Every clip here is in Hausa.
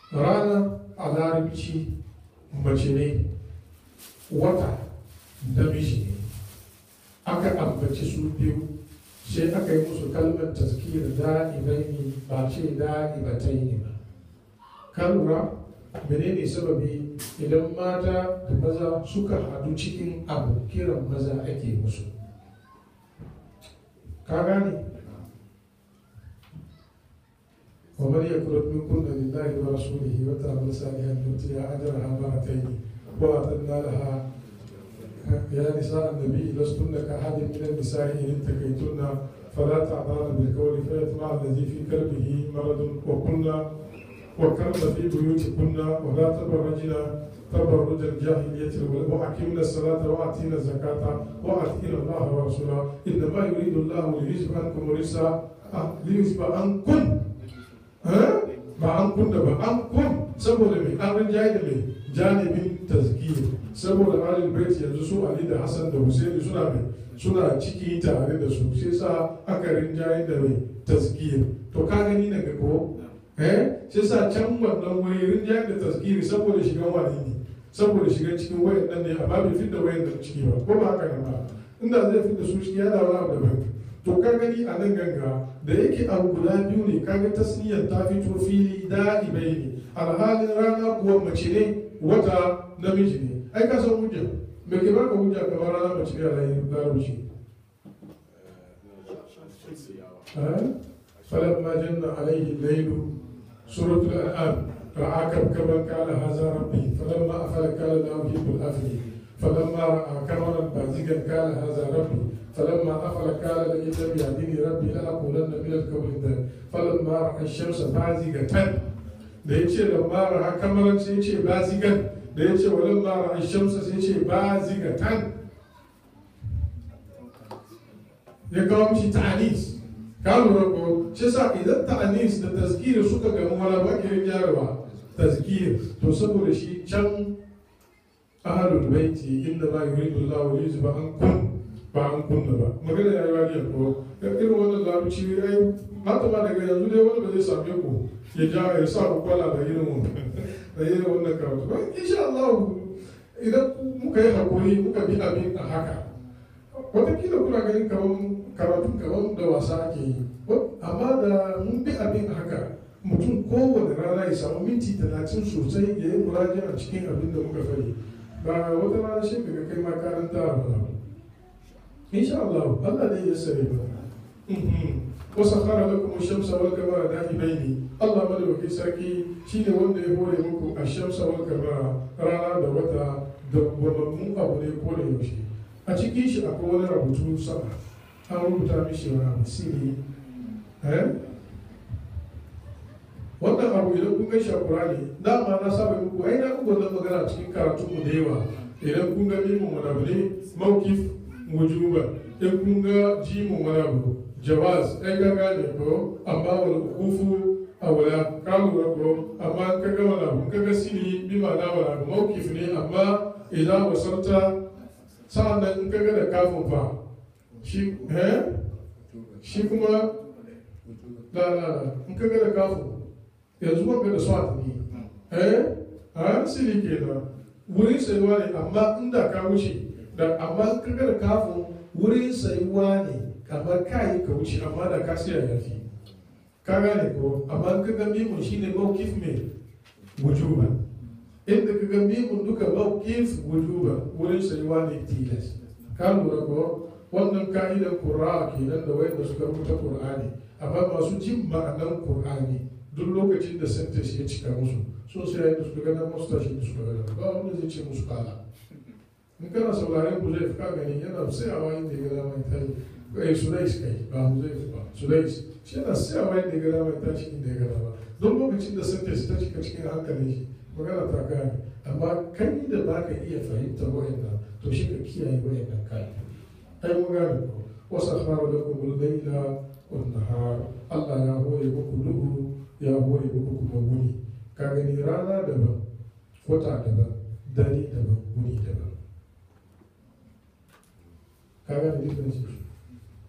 rana a larabci mace ne wata namiji ne aka ambaci su biyu sai aka yi musu kalmar taskir da'ibaini ba ce da'ibataini ba ka lura menene sababi idan mata da maza suka hadu cikin abu kiran maza ake musu ka gane ومن يقرب منكن لله ورسوله وتعمل صالحا نؤتيها اجرها مرتين واعتدنا لها يا نساء النبي لستن كأحد من النساء إن اتقيتن فلا تعضلن بالقول فيطمع الذي في قلبه مرض وكن وكرن في بيوتكن ولا تبرجن تبرج الجاهلية الأولى وأقمنا الصلاة وآتينا الزكاة وآتينا الله ورسوله إنما يريد الله ليذهب عنكم الرجس آه، ليذهب عنكم ها ba an kunna ba an kun saboda mai an rinjaye da mai janibin tazkiyar saboda alil bait yanzu su ali da hassan da husaini suna mai suna ciki tare da su sai sa aka rinjaye da mai tazkiyar to ka gani na ga ko eh sai sa can wannan wuri rinjaye da tazkiyar saboda shigan wani ne saboda shigan cikin wayan nan ne amma bai fitta wayan nan ciki ba ko ba haka nan ba inda zai fitta su ciki ya da wani abu daban to ka gani a nan ganga da yake abu guda biyu ne kaga tasniyar ta fito fili da'ibai ne alhalin rana kuwa mace ne wata namiji ne ai ka san hujja me ke baka hujja kamar rana mace ne a rayu larabci فلما جن عليه الليل سورة الأنعام رأى كوكبا قال هذا ربي فلما أفل قال لا أحب الأفل فلما رأى كمرا بازغا قال هذا ربي فلما أفل قال لئن لم يهدني ربي لأكونن من القوم الضالين فلما رأى الشمس بازغة da ya ce lamma ra'a kamaran sai ya ce bazigan da ya ce walan ma ra'a shamsa sai ya ce bazigatan ya kawo mishi ta'anis ka lura ko shi sa idan ta'anis da tazkir suka gamu wala ba kirin jarawa tazkir to saboda shi can ahalul baiti inda ma yuridu Allah wa yuzba an kun ba an kunna ba magana ya yi wani ko irin wannan laruci ai mata ma daga yanzu dai wani ba zai same ku ya ja ya sa ku kwala da irin da irin wannan karatu ba insha Allah idan muka yi hakuri muka bi abin a haka watakila kuna ganin kaman karatun kaman da wasa ake yi amma da mun bi abin a haka mutum kowane rana ya samu minti talatin sosai ya yi muraji a cikin abin da muka fari ba wata rana shi daga kai ma karanta ba insha Allah Allah ne ya sare ba وسخر لكم الشمس والقمر دائبين الله مدوكي سركي شيني wanda ya hore muku الشمس والقمر rana da wata da wamammun abu ne ko da yaushe a cikin shi akwai wani rubutu sama an rubuta mishi wani abu siri wannan abu idan kun gaishe Qur'ani dama na saba muku ai na muku wannan magana cikin karatu mu da yawa idan kun ga mimun wani abu ne mawkif wujuba in kun ga jimun wani abu jawaz ɗan gaga ne ko amma wani kufu a wala kalu na ko amma ka ga wani abu ka ga sini bi ma na wani abu mawkif ne amma idan wasarta sa'an nan in ka ga da kafin fa shi eh shi kuma la la la in ka ga da kafin yanzu wanga da swat ne eh a sini kenan wurin sayuwa ne amma inda ka wuce da amma in ka ga da kafin wurin sayuwa ne kamar kayi ka wuce amma da ka siya yafi ka gane ko amma ka ga mimun shine mawkif me wujuba inda ka ga mimun duka mawkif wujuba wurin sayuwa ne tilas ka lura ko wannan ka'idan qur'a kenan da wayanda suka rubuta qur'ani amma masu jin ma'anan qur'ani duk lokacin da sentence ya cika musu sun sai da suka ga masu tashi da suka ga ba wanda zai ce musu kala in kana sauraren ku zai ka gani yana tsayawa inda ya ga mai tayi kai sulais kai ba huzaifu ba sulais shi yana siyawa yadda ya gada mai tashi inda ya gada ba don lokacin da sun ta cika cikin hankalin shi magana ta gane amma kai da ba ka iya fahimta wa'annan to shi ka kiyaye wa'annan kai ai mun gane ko wasu akhbaru da kuma laila wan nahar Allah ya hore muku duhu ya hore muku kuma wuni ka gani rana daban wata daban dare daban wuni daban ka gane difference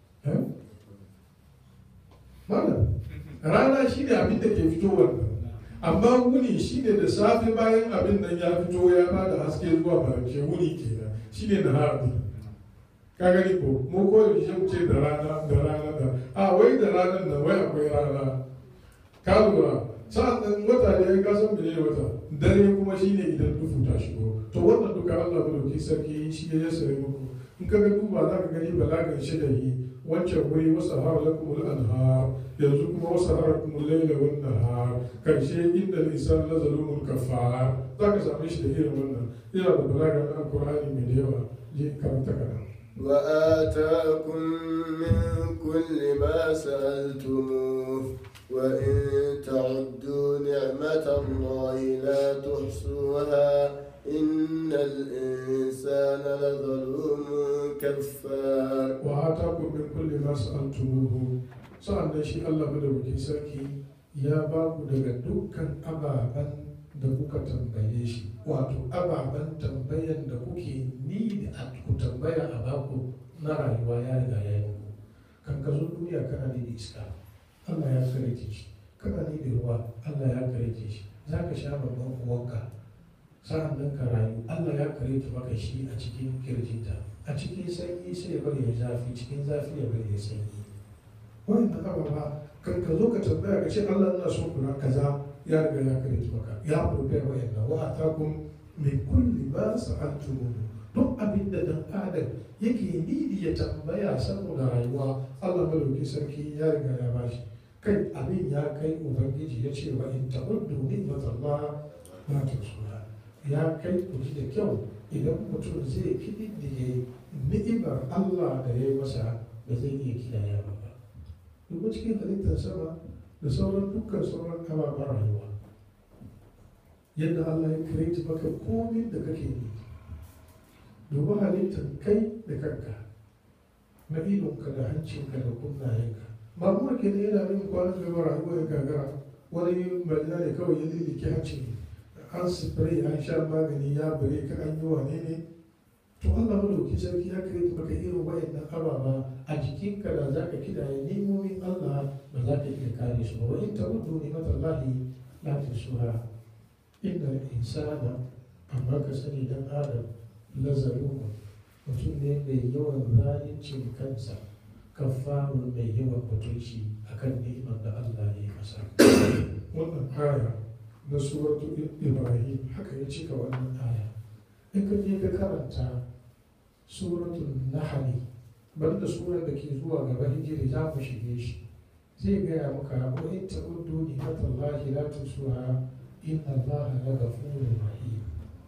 Malam, rana shi ne abin da ke fitowar amma wuni shine da safe bayan abin nan ya fito ya ba da haske zuwa marance wuni kenan shine na harbi ka gani ko mu ko da shi ce da rana da rana da a wai da ranar nan wai akwai rana ka lura sa'an nan wata ne ya kasan mene wata dare kuma shine idan dufu ta shigo to wannan duka Allah madauki sarki shi ya sare muku in ka ga duba za ka gani balagan shi da yi wancan wuri wasu har lakum anhar yanzu kuma wasu har lakum laila wan nahar karshe inda lisan la zalumun kafar za ka same shi da irin wannan yana da balagan alqur'ani mai da yawa je karanta kana وآتاكم من كل ما سألتموه وإن تعدوا نعمة الله لا تحصوها إن الإنسان لظلوم كفار وآتاكم من كل ما سألتموه sa'annan shi Allah madaukakin sarki ya ba ku daga dukkan ababen da kuka tambaye shi wato ababen tambayan da kuke ni da ku tambaya a baku na rayuwa ya riga ya yi muku kan ka zo duniya kana ni da iska Allah ya karike shi kana ni da ruwa Allah ya karike shi za ka sha babban uwanka sa'an nan ka rayu Allah ya karike maka shi a cikin kirjinta a cikin sanyi sai ya bari ya zafi cikin zafi ya bari ya sanyi wannan ababa kan ka zo ka tambaya ka ce Allah ina so kula kaza ya riga ya karike maka ya prepare wa'annan wa atakum min kulli ma sa'altum duk abin da dan adam yake nidi ya tambaya saboda rayuwa Allah madauki sarki ya riga ya bashi kai abin ya kai ubangiji ya ce wa in ta'uddu ni'matallah la tuhsuha ya kai ku ji da kyau idan mutum zai kididdige ni'imar Allah da ya yi masa ba zai iya kidaya ba ba duba cikin halittar sama da sauran dukkan sauran ababen rayuwa yadda Allah ya kireti maka komin da kake yi duba halittar kai da kanka na idonka da hancinka da kunnayenka ba kuma ke da yana min kwanan gaba rayuwa ya gagara wani marina ne kawai ya lillike hancin an spray an sha magani ya bare ka an yi wane ne to Allah madauki sarki ya kireti maka irin wayannan ababa a jikinka da za ka kidaye nemomin Allah ba za ka iya kare su ba wa in ta'uddu ni'matallahi la tusuha inda insana amma ka sani dan adam lazaruma mutum ne mai yawan zalincin kansa kafarun mai yawan mutunci akan ni'imar da Allah ya yi masa wannan aya na suratu ibrahim haka ya cika wannan aya in ka je ka karanta suratul nahli banda surar da ke zuwa gaba hijiri za mu shige shi zai gaya maka wa in ta'uddu ni'matallahi la tusuha inna allaha la ghafurur rahim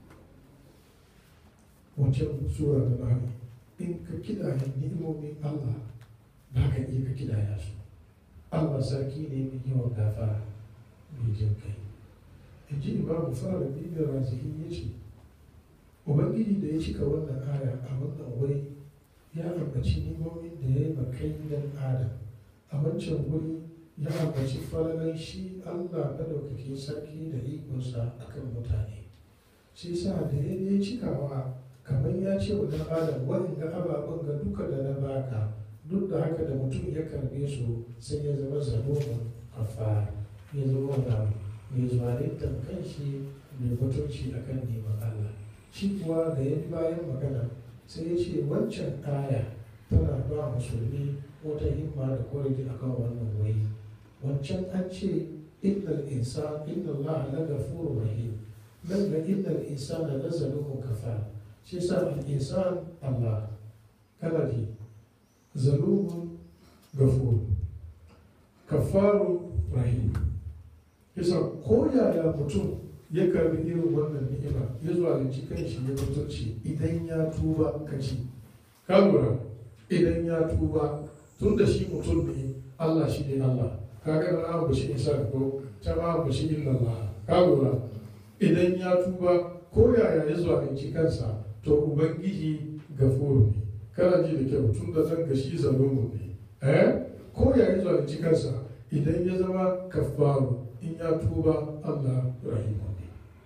wancan sura da nani in ka kidaya ni'imomin Allah ba ka iya ka kidaya su Allah sarki ne mai yawan gafara mai jin kai in ji imamu fara bibiyar razihi ya ce ubangiji da ya cika wannan aya a wannan wuri ya ambaci ni'imomin da ya yi makai dan adam a wancan wuri ya ambaci falalan shi Allah madaukakin sarki da ikonsa akan mutane shi sa da ya yi cikawa kamar ya ce wa dan adam waɗanda ababen ga duka da na baka duk da haka da mutum ya karbe su sai ya zama zalumin kafa ya zama da mai zaluntar kanshi mai mutunci akan neman Allah shi kuwa da ya bayan magana sai ya ce wancan aya tana ba musulmi wata himma da kwarji akan wannan wai wancan an ce innal insan inna Allah la ghafurur rahim nan ga innal insana la zalumun kafar shi sa al-insan Allah kana ji zalumun gafur kafaru rahim yasa ko yaya mutum ya karbi irin wannan ni'ima ya zuwa da cikin shi ya mutunci idan ya tuba ka ci ka lura idan ya tuba tun da shi mutum ne Allah shi ne Allah ka ga na abu shi isa ko ta ma abu shi illa Allah ka lura idan ya tuba ko yaya ya zuwa da kansa to ubangiji gafuru ne kana ji da kyau tun da zan gashi zalumu ne eh ko ya yi zalunci kansa idan ya zama kafaru in ya tuba Allah rahimu ne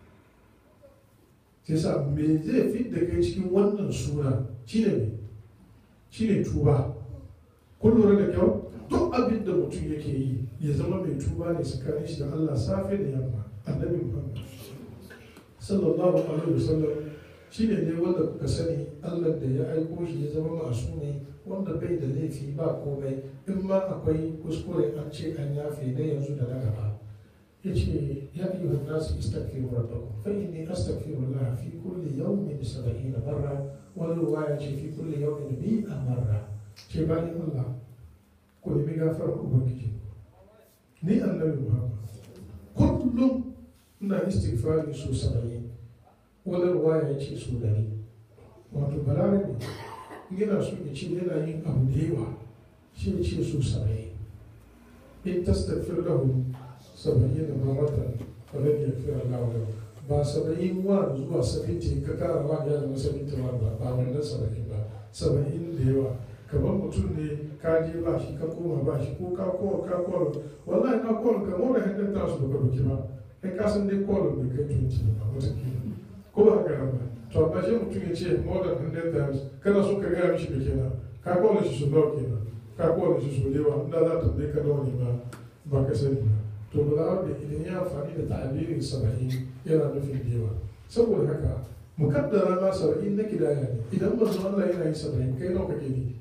sai sa me zai fi da kai cikin wannan suna shine me shine tuba kun lura da kyau duk abin da mutum yake yi ya zama mai tuba ne tsakanin shi da Allah safe da yamma annabi muhammad sallallahu alaihi wasallam shi ne ne wanda kuka sani allah da ya aiko shi ya zama masu ne wanda bai da laifi ba komai in ma akwai kuskure an ce an yafe na yanzu da na gaba ya ce ya yi wa nasu istaghfiru rabbakum fa inni astaghfirullah fi kulli yawmin sab'ina marra wani ruwaya ce fi kulli yawmin mi'a marra ce bayan allah ku nemi gafarar ubangiji ni annabi muhammad kullum ina istighfari so saba'in wani ruwaya ya ce so dari wato balarabe yana so ya ce yana yin abu da yawa shi ya ce so saba'in in tastagfir lahu saba'in da mamatan falan ya fi Allah wa ba saba'in wa zuwa saba'in ka kara wa ya zama saba'in ta ba ba wannan saba'in ba saba'in da yawa kamar mutum ne ka je ba shi ka koma ba shi ko ka kowa ka kowa wallahi na kowa ka mora hannun ta su baka doki ba kai ka san dai kowa bai kai 20 ba wata ko ba haka nan ba to amma shi mutum ya ce more than 100 times kana so ka gaya mishi da kenan ka kowa shi su nawa kenan ka kowa shi su yawa inda za ta bai ka nawa ne ba ba ka sani ba to ba za da idan ya amfani da ta'abirin saba'in yana nufin da yawa saboda haka mukaddara ma saba'in na kidaya ne idan manzo Allah yana yin saba'in kai nawa kake ne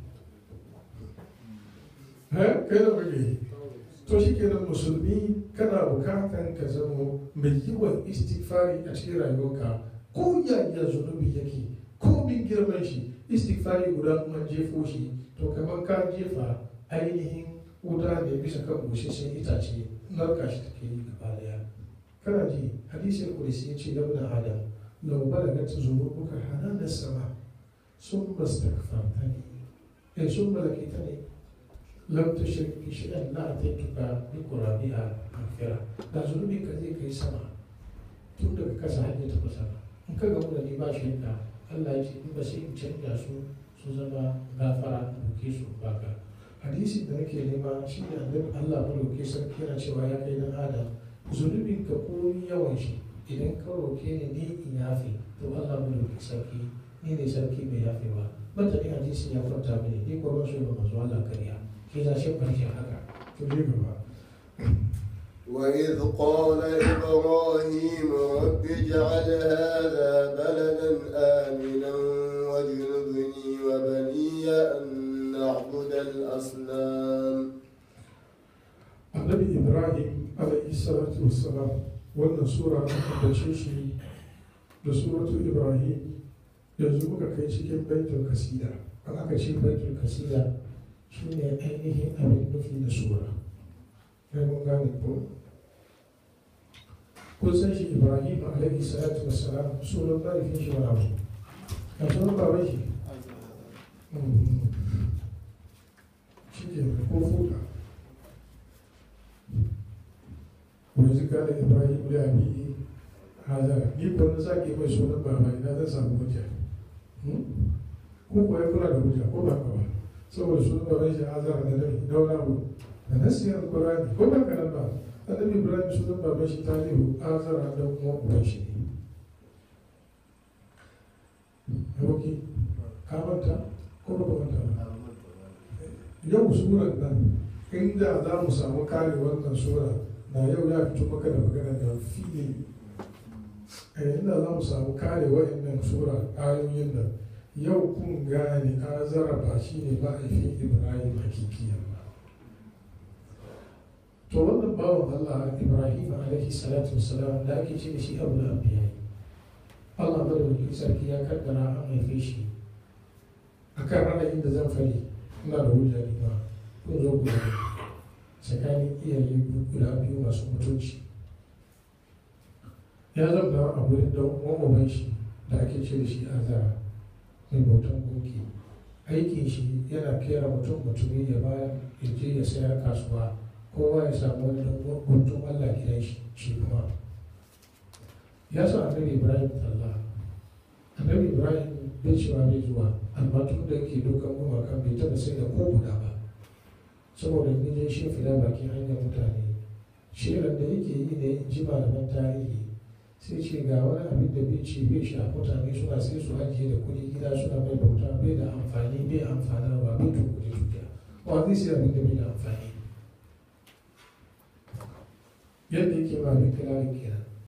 kai da kake yi to shi kenan musulmi kana bukatan ka zama mai yawan istighfari a cikin rayuwarka ko yaya zunubi yake ko min girman shi istighfari guda kuma jefo shi to kamar ka jefa ainihin wuta ne bisa kan busasshen itace narka shi take yi gaba daya kana ji hadisin kulisi ya ce labna adam lau balagat zunubuka hanan sama sun mastaghfartani eh sun malakitani lam tushrik bi shay'in la atituka bi qurabiha maghfira da zunubi ka zai kai sama tun daga kasa hanyar ta kusa in ka gamu da ni ba shi da Allah ya ce in ba sai in canja su su zama gafara in duke su baka hadisi da nake nema shi ne annabi Allah madauke sarki yana cewa ya kai dan adam zunubin ka komi yawan shi idan ka roke ni ni in yafe to Allah madauke sarki ni ne sarki mai yafewa bata ne hadisi ya kwanta mini ni ko ban so ba manzo Allah kariya كذا شبه هكا تجيبها وإذ قال إبراهيم رب اجعل هذا بلدا آمنا واجنبني وبني أن نعبد الأصنام النبي إبراهيم عليه الصلاة والسلام wannan sura an ambace shi da suratu ibrahim yanzu muka kai cikin baitul kasida an aka ce baitul kasida shi ne ainihin abin nufi da sura ya mun gane ko kun san shi ibrahim alaihi salatu wassalam sunan mahaifin shi wani abu a sunan baban shi shi ke ko fuka wani zika da ibrahim da abi hazara ni kwanan sake mai sunan baba ina zan samu hujja ko kuwa ya kula da hujja ko ba ka ba saboda su baban shi azara da nabi daura mu da nasiyar alkurani ko ba kanan ba annabi ibrahim sunan baban shi talihu azara da kuma uban shi ne yauki ka manta ko ba ka manta ba yau suran nan inda za mu samu kare wannan sura na yau ya fito maka da magana da fili inda za mu samu kare wa'annan sura ayoyin nan yau kun gane azara ba shi ne ma'aifin ibrahim hakikiyan ba to wannan bawan allah ibrahim alaihi salatu wasalam da ake ce da shi abu da abiya allah madawaki sarki ya kaddara an haife shi a kan ra'ayin da zan fari ina da hujja ne ba kun zo guda tsakanin iyaye guda biyu masu mutunci ya zama a wurin da uwan shi da ake ce da shi azara mai bautan gunki aikin shi yana kera mutum mutumi ya baya ya je ya sayar kasuwa kowa ya samu wani guntun allah gidan shi shi kuma ya sa annabi ibrahim talla annabi ibrahim bai cewa bai zuwa amma tun da yake dokan gumakan bai taɓa sai da ko guda ba saboda ni dai shi fila bakin hanyar mutane shirin da yake yi ne in ji malaman tarihi sai ce ga wani abin da bai ce bai sha mutane suna sai su ajiye da kuɗi gida suna mai bauta bai da amfani bai amfanarwa bai tukuri tukiya ba zai sai abin da bai da amfani yadda yake ba mai kira da kira